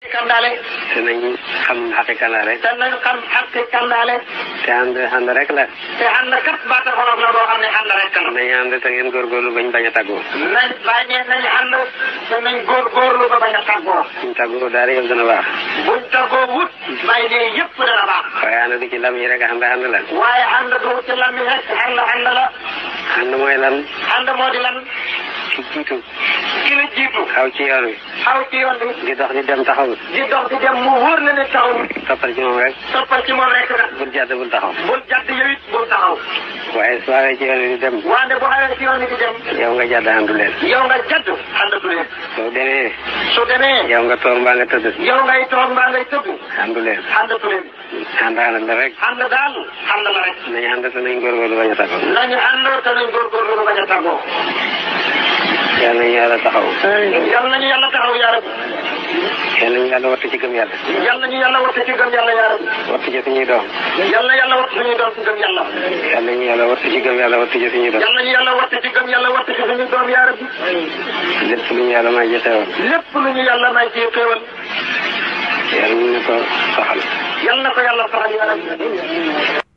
kandaale te nañ xam xaqiqa la rek te nañu xam xaqi kandaale te ànd ànd rek la te ànd kat baata xolof la boo xam ne ànd rek la nañ ànd te ngeen góorgóorlu bañ bañ a tàggoo nañ bàyyi nañ ànd te nañ góorgóorlu ba bañ a tàggoo suñ tàggoo daal yëpp dana baax buñ tàggoo wut bàyyi ne yëpp dana baax waaye ànd du ci lam yi rek ànd ànd la waaye ànd du ci lam yi rek ànd ànd la ànd mooy lan ànd moo di lan ki jiitu ki la jiitu xaw ci yoon wi xaw ci yoon bi di dox di dem taxawul di dox di dem mu wóor na ne taxawul toppal ci moom rek toppal ci moom rek nag bul jàdd bul taxaw bul jàdd yow it bul taxaw waaye su awee ci yoon wi di dem wante bu xawee ci yoon bi di dem yow nga jàdd àndu leen yow nga jàdd àndatu leen soo demee su demee yow nga toog mbaa nga tëdd yow ngay toog mbaa ngay tëdd àndu leen àndatu leen ànd ànd la rek ànd daal ànd la rek nañ ànd te nañ góorgóorlu bañ a tàggoo nañu ànd te nañ góorgóorlu ba bañ a tàggoo yàlla nañu yàlla taxaw yal nañu yàlla taxaw yaa rabbi yàlla nañu yàlla wattu ci gëm yàlla yal nañu yàlla wattu ci gëm yàlla yaa rabbi wattu ci suñuy doom yal na yàlla wattu suñuy doom ci gëm yàlla yàlla nañu yàlla wattu ci gëm yàlla wattu ci suñuy doom yal nañu yàlla wattu ci gëm yàlla wattu ci suñuy doom yaa rabbi lépp lu ñu yàlla may jëfewoon lépp lu ñu yàlla may ci xéewal yàlla ñu ko soxal yal na ko yàlla saxal yaa rabbi